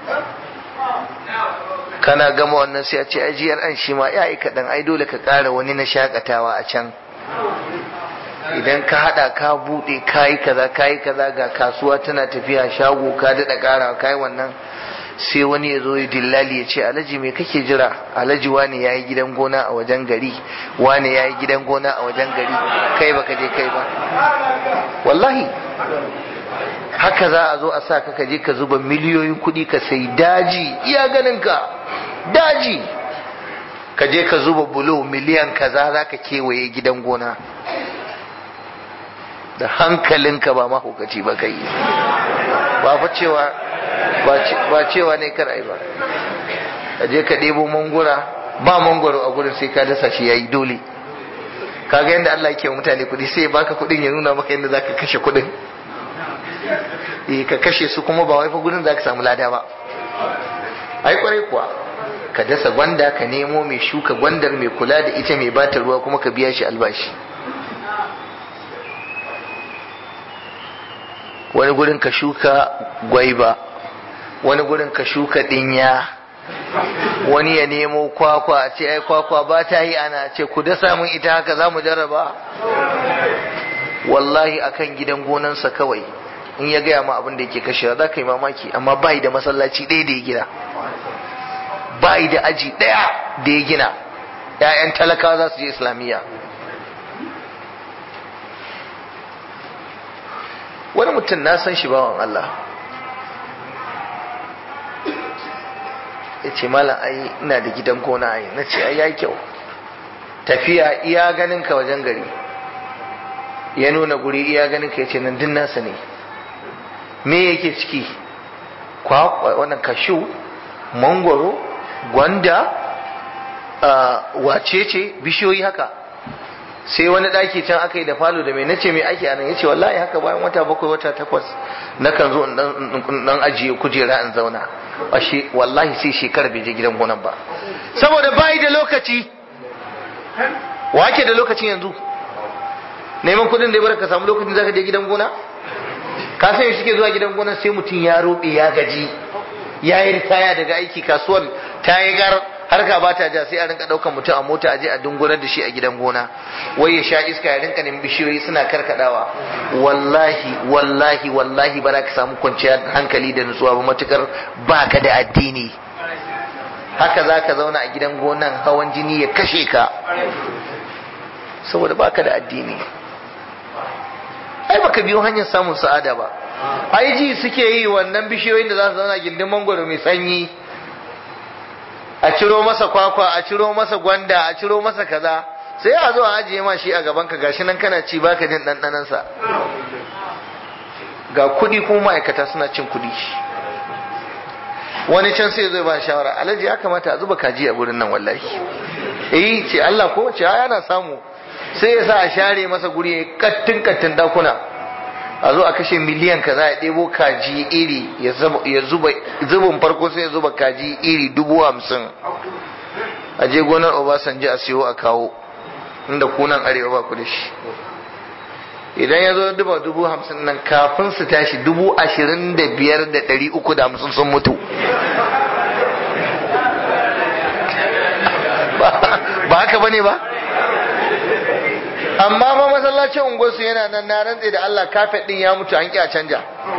kana gama wannan sai a ce ai GRA shi ma ya yi kaɗan ai dole ka ƙara wani na shakatawa a can idan ka hada ka bude kayi kaza kayi kaza ga kasuwa tana tafiya shago ka dada kara kai wannan sai wani ya zo ya dillali ya ce alhaji me kake jira alhaji wani yayi gidan gona a wajen gari wani yayi gidan gona a wajen gari kai baka je kai ba wallahi haka za a zo a sa ka je ka zuba miliyoyin kuɗi ka sai daji iya ganin ka daji ka je ka zuba bulo miliyan kaza za ka kewaye gidan gona da hankalinka ba mahaukaci ba kai ba fa cewa ba cewa ne kar ai ba ka je ka ɗebo mangura ba mangwaro a gurin sai ka dasa shi yayi dole kaga yadda Allah yake wa mutane kuɗi sai baka kuɗin ya nuna maka yadda zaka kashe kuɗin eh ka kashe su kuma ba wai fa gurin zaka samu lada ba ai kwarai kuwa ka dasa gwanda ka nemo mai shuka gwandar mai kula da ita mai bata ruwa kuma ka biya shi albashi wani gurin ka shuka gwaiba wani gurin ka shuka dinya wani ya nemo kwakwa a ce ai kwakwa ba ta yi ana ce ku dasa mun ita haka za mu jarraba wallahi akan gidan gonansa kawai in ya gaya ma abin da yake kashewa za ka yi mamaki amma bai da masallaci ɗaya da ya gina bai da aji ɗaya da ya gina ‘ya'yan talakawa za su je islamiyya wani mutum na san shi bawan Allah ya ce malam ai ina da gidan gona ai na ce ai ya kyau tafiya iya ganin ka wajen gari ya nuna guri iya ganin ka ya ce nan din nasa ne me yake ciki kwakwa wannan kashu mangwaro gwanda wacece bishiyoyi haka sai wani ɗaki can aka yi da falo da mai nace mai ake anan yace wallahi haka bayan wata bakwai wata takwas na kan zo dan ajiye kujera in zauna ashe wallahi sai shekara bai je gidan gonan ba saboda bai da lokaci wake da lokacin yanzu neman kudin da ya bar ka samu lokacin zaka je gidan gona ka san suke zuwa gidan gona sai mutum ya roɓe ya gaji ya yi ritaya daga aiki kasuwar ta yi gar harka ba ta ja sai a rinka ɗaukan mutum a mota a je a dungurar da shi a gidan gona wai ya sha iska ya rinka neman bishiyoyi suna karkadawa wallahi wallahi wallahi ba za ka samu kwanciyar hankali da nutsuwa ba matukar ba ka da addini haka za ka zauna a gidan gonan hawan jini ya kashe ka saboda ba ka da addini ai baka biyo hanyar samun sa'ada ba ai ji suke yi wannan bishiyoyin da za su zauna gindin mangwaro mai sanyi a ciro masa kwakwa a ciro masa gwanda a ciro masa kaza sai a zo a ajiye ma shi a gaban ka gashi nan kana ci baka jin ɗanɗanan sa ga kuɗi kuma ma'aikata suna cin kuɗi wani can sai zai ba shawara alhaji ya kamata a zuba kaji a gurin nan wallahi eh ce Allah ko ce yana samu sai ya sa a share masa guri ya kattin kattin dakuna a zo a kashe miliyan ka za a ɗebo kaji iri ya zuba zubin farko sai ya zuba kaji iri dubu hamsin a je gonar obasanjo a siyo a kawo inda kunan arewa ba ku da shi idan ya zo duba dubu hamsin nan kafin su tashi dubu ashirin da biyar da ɗari uku da hamsin sun mutu ba haka bane ba amma ma masallacin unguwarsu yana nan na rantse da Allah kafet din ya mutu an a canja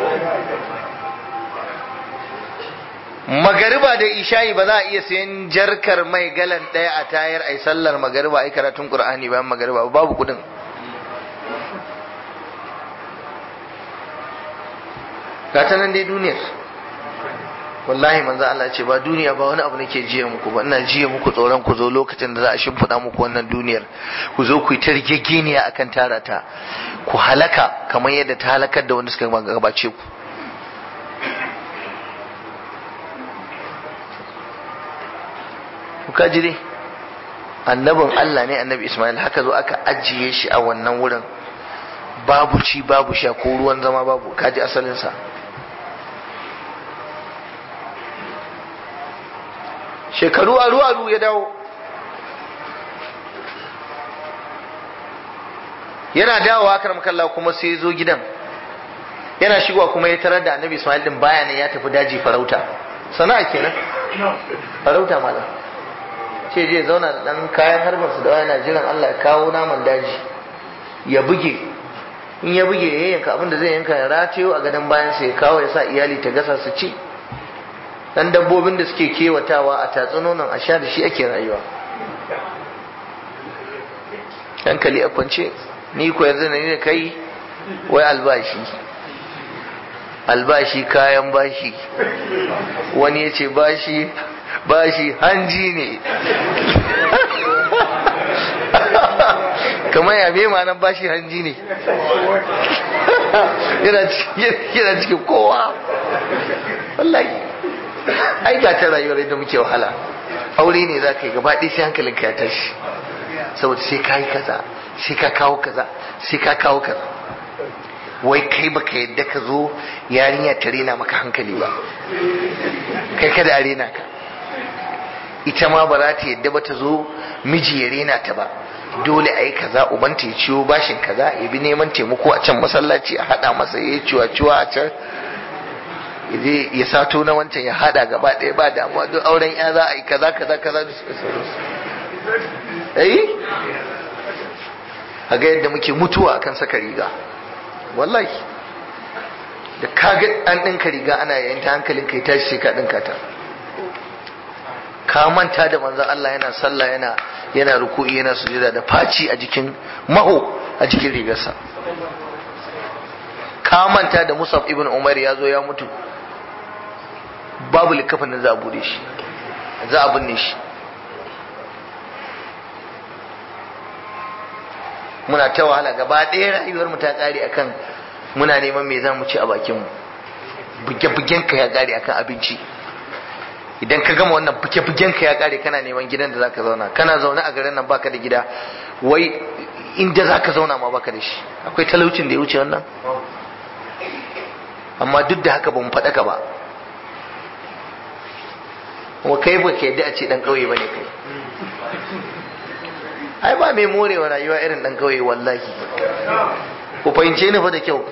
magariba da isha'i ba za a iya sayan jarkar mai galan ɗaya a tayar ai sallar magariba ai karatun qur'ani bayan magariba babu kudin gata nan dai duniyar wallahi manzo Allah ce ba duniya ba wani abu nake jiya muku ba ina jiya muku tsoron ku zo lokacin da za a shimfiɗa muku wannan duniyar ku zo ku yi ta rigegeniya akan tara ta ku halaka kamar yadda ta halakar da wanda suka gabace ku ku kaji dai annabin Allah ne annabi Ismail haka zo aka ajiye shi a wannan wurin babu ci babu sha ko ruwan zama babu kaji asalinsa shekaru aru aru ya dawo yana dawowa karam kalla kuma sai ya zo gidan yana shigowa kuma ya tarar da annabi Ismail din baya ne ya tafi daji farauta sana'a kenan farauta malam ce je zauna da dan kayan harbar su da yana jiran Allah ya kawo naman daji ya buge in ya buge ya yanka abin da zai yanka ya ratayo a gadon bayan sa ya kawo ya sa iyali ta gasa su ci dan dabbobin da suke kewatawa a tatsunonin a sha da shi ake rayuwa hankali a kwance ni ko yanzu ne kai wai albashi albashi kayan bashi wani ya ce bashi bashi hanji ne kamar ya me nan bashi hanji ne yana cikin kowa wallahi ai ga ta rayuwar yadda muke wahala aure ne za ka yi gaba ɗaya sai hankalinka ya tashi saboda sai ka yi kaza sai ka kawo kaza sai ka kawo kaza wai kai baka yadda ka zo yarinya ta rena maka hankali ba kai kada a rena ka ita ma ba za ta yadda ba ta zo miji ya rena ta ba dole a yi kaza ubanta ya ciwo bashin kaza ya bi neman taimako a can masallaci a hada masa ya ciwa ciwa a can ya sato na wancan ya hada gaba ɗaya ba damuwa don auren ya za a yi kaza kaza kaza da suka sauransu eh a ga yadda muke mutuwa akan saka riga wallahi da kaga an ɗinka riga ana yayin ta hankalin kai tashi sai ka ɗinka ta ka manta da manzon Allah yana sallah yana yana ruku'i yana sujada da faci a jikin maho a jikin rigarsa ka manta da Musab ibn Umar ya zo ya mutu babu likafin da za a bude shi za a binne shi muna ta wahala gaba ɗaya rayuwar mu ta ƙare akan muna neman me za mu ci a bakin mu buge-bugen ka ya ƙare akan abinci idan ka gama wannan buge-bugen ka ya ƙare kana neman gidan da zaka zauna kana zaune a garin nan baka da gida wai inda zaka zauna ma baka da shi akwai talaucin da ya wuce wannan amma duk da haka ba mu faɗaka ba kuma kai ba ka yadda a ce ɗan ƙauye ba ne kai ai ba mai morewa rayuwa irin ɗan ƙauye wallahi ku fahimce ni fa da kyau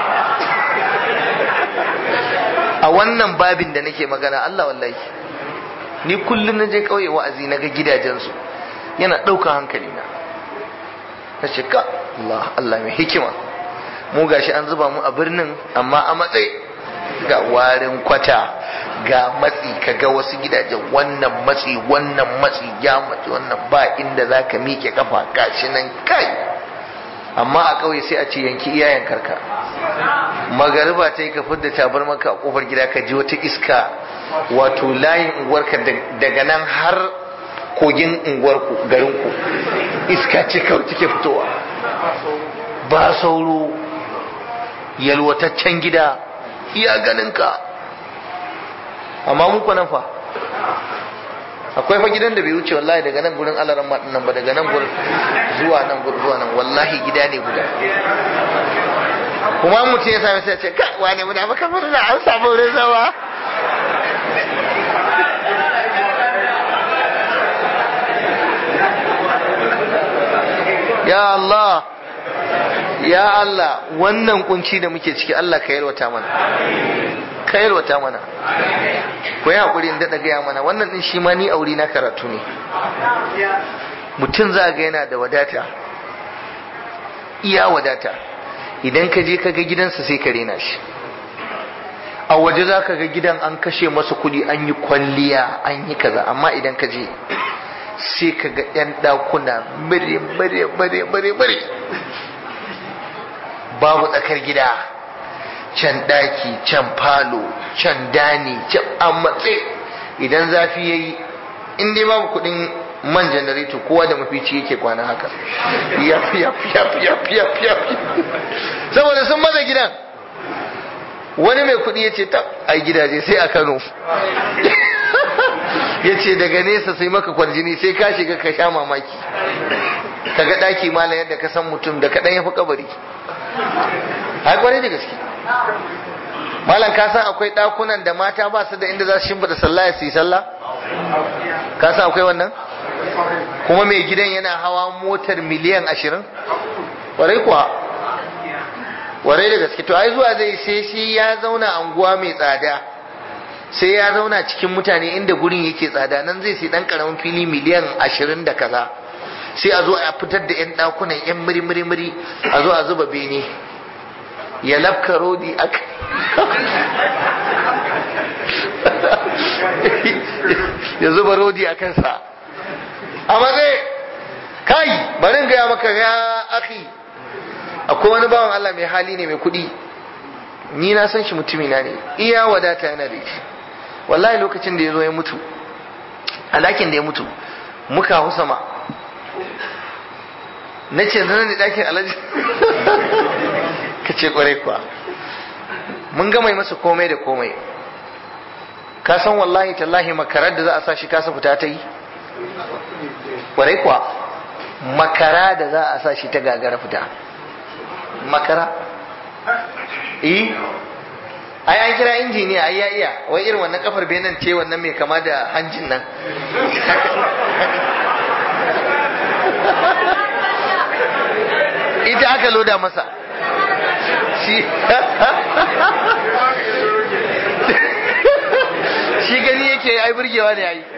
a wannan babin da nake magana Allah wallahi ni kullum na je ƙauye wa'azi na ga gidajensu yana ɗaukar hankali na na ce ka Allah Allah mai hikima mu gashi an zuba mu a birnin amma a matsayi ga warin kwata ga matsi ka ga wasu gidajen wannan matsi wannan matsi ya matsi wannan ba inda za ka miƙe kafa gashi nan kai amma a ƙauye sai a ce yanki iyayen karka magariba ta yi ka fidda tabar maka a kofar gida ka ji wata iska wato layin unguwarka daga nan har kogin unguwarku garinku iska ce kawai take fitowa ba sauro yalwataccen gida iya ganinka amma muku nan fa akwai fa gidan da bai wuce wallahi daga nan gurin alaran nan ba daga nan gurin zuwa nan gurin zuwa nan wallahi gida ne guda kuma mutum ya sami sai ce ka wane mu da maka murna an samu wurin zama ya Allah ya Allah wannan kunci da muke ciki Allah ka yalwata mana ka yalwata mana ku yi haƙuri in daɗa gaya mana wannan ɗin shi ma ni aure na karatu ne mutum za ga yana da wadata iya wadata idan ka je ka ga gidansa sai ka rena shi a waje za ka ga gidan an kashe masa kuɗi an yi kwalliya an yi kaza amma idan ka je sai ka ga 'yan ɗakuna bare bare bare bare bare babu tsakar gida can ɗaki can falo can dani can an matse idan zafi ya yi in dai babu kuɗin man janareto kowa da mafici yake kwana haka ya fi ya fi ya fi ya fi ya fi ya fi saboda sun maza gidan wani mai kuɗi ya ce ta a gidaje sai a kano ya ce daga nesa sai maka kwarjini sai ka shiga ka sha mamaki ka ga ɗaki malam yadda ka san mutum da kaɗan ya fi kabari ai kwarai da gaske malam ka san akwai ɗakunan da mata ba su da inda za su shimfiɗa sallah su yi sallah ka san akwai wannan kuma mai gidan yana hawa motar miliyan ashirin kwarai kuwa kwarai da gaske to ai zuwa zai sai shi ya zauna anguwa mai tsada sai ya zauna cikin mutane inda gurin yake tsada nan zai sai dan karamin fili miliyan ashirin da kaza sai a zo a fitar da 'yan ɗakunan 'yan muri-muri a zo a zuba bene ya lafka rodi a ya zuba rodi a kansa a matsayi kai barin gaya maka ya aki akwai wani bawan Allah mai hali ne mai kuɗi ni na san shi mutumina ne iya wadata yana da shi wallahi lokacin da ya zo ya mutu a ɗakin da ya mutu muka hau sama na ce nan ne ɗakin alhaji ka ce kwarai kuwa mun gama yi masa komai da komai ka san wallahi tallahi makarar da za a sa shi kasa fita ta yi kwarai kuwa makara da za a sa shi ta gagara fita makara eh ai an kira injiniya ai ya iya wai irin wannan kafar benin ce wannan mai kama da hanjin nan ita aka loda masa shi shi gani yake ai burgewa ne ai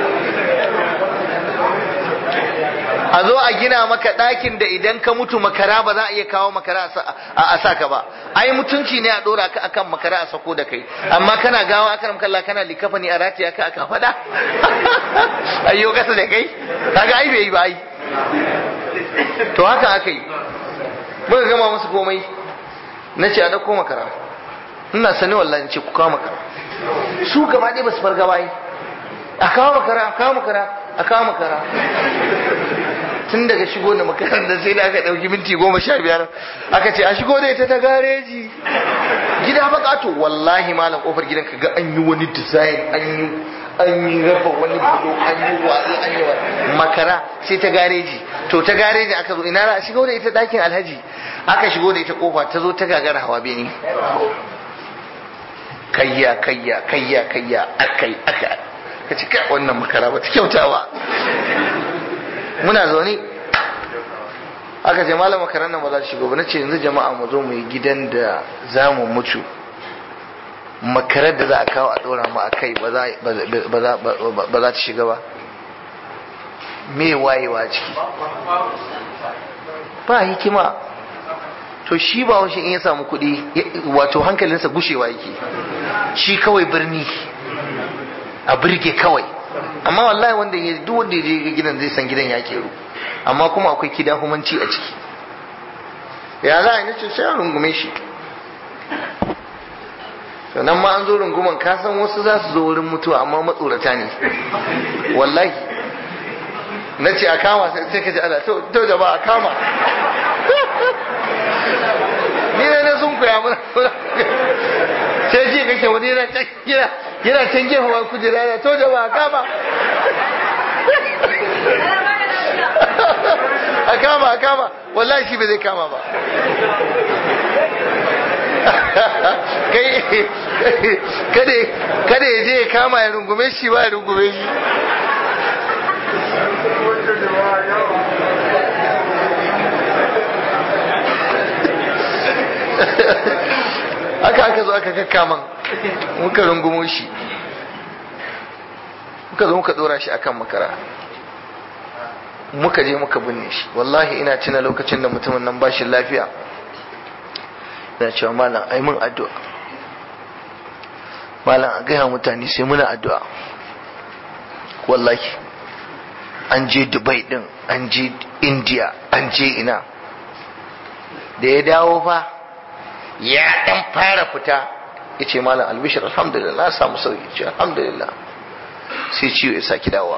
a zo a gina maka ɗakin da idan ka mutu makara ba za a iya kawo makara a sa ka ba ai mutunci ne a ɗora ka akan makara a sako da kai amma kana gawa akan kalla kana likafa ne a ratiya ka aka faɗa ayyo kasa da kai kaga ai bai yi ba ai to haka aka yi muka gama musu komai na ce a ɗauko makara ina sani wallahi ce ku kawo makara su gaba ɗaya ba su farga ba a kawo makara a kawo makara a kawo makara tun daga shigo da makarantar sai da aka ɗauki minti goma sha biyar aka ce a shigo da ita ta gareji gida bakato wallahi malam kofar gidan ka ga an yi wani design an yi an yi rafa wani bulo an yi watsi an yi makara sai ta gareji to ta gareji aka zo ina a shigo da ita ɗakin alhaji aka shigo da ita kofa ta zo ta gagara hawa bene kayya kayya kayya kayya akai aka ka ci kai wannan makara ba ta kyauta ba muna zaune aka ce malam makaran nan ba za ta shigo ba nace yanzu jama'a mu zo mu yi gidan da za mu mutu makarar da za a kawo a dora mu a kai ba za ta shiga ba me wayewa ciki ba hikima to shi ba washe in ya samu kuɗi wato hankalinsa gushewa yake shi kawai birni a birge kawai amma wallahi wanda ya duk wanda ya je gidan zai san gidan ya keru amma kuma akwai kida humanci a ciki ya za a yi nace sai a rungume shi sannan ma an zo runguman ka san wasu za su zo wurin mutuwa amma matsorata ne wallahi na ce a kama sai ka ji ana to jama'a a kama ni ne na sun koya mana sai ji kake wani yana can gina yana can gefe wa kujera yana to jama'a kama a kama a kama wallahi shi bai zai kama ba kai kada ya je ya kama ya rungume shi ba ya rungume shi aka aka zo aka kakkaman muka rungumo shi muka zo muka dora shi akan makara muka je muka binne shi wallahi ina tuna lokacin da mutumin nan ba shi lafiya ina cewa malam ai mun addu'a malam a gaya mutane sai muna addu'a wallahi an je dubai din an je india an je ina da ya dawo fa ya dan fara fita ya ce malam albishir alhamdulillah na samu sauki ce alhamdulillah sai ciwo ya saki dawowa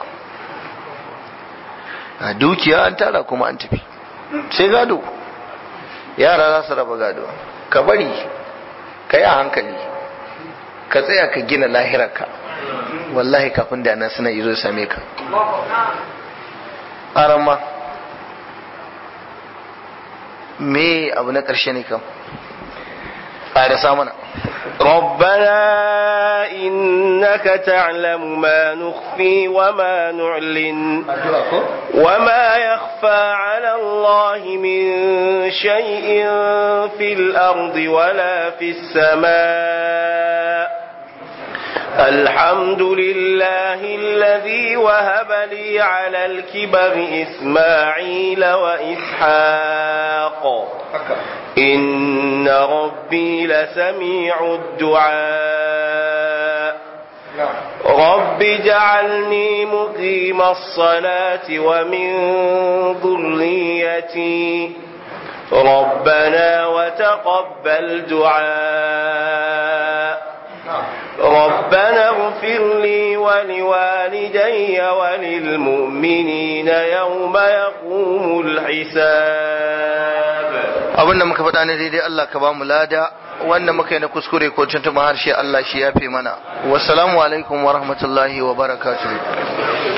a dukiya an tara kuma an tafi sai gado yara za su raba gado ka bari ka yi a hankali ka tsaya ka gina lahirarka wallahi kafin da nan suna izo same ka arama me abu na ƙarshe ne kam ƙarasa mana ربنا إنك تعلم ما نخفي وما نعلن وما يخفى على الله من شيء في الأرض ولا في السماء الحمد لله الذي وهب لي على الكبر إسماعيل وإسحاق إن ربي لسميع الدعاء رب اجعلني مقيم الصلاة ومن ذريتي ربنا وتقبل دعاء ربنا اغفر لي ولوالدي وللمؤمنين يوم يقوم الحساب abinda muka faɗa ne daidai Allah ka ba mu lada wanda muka yi na kuskure ko tuntuma harshe Allah shi yafe mana wassalamu alaikum wa rahmatullahi wa barakatuh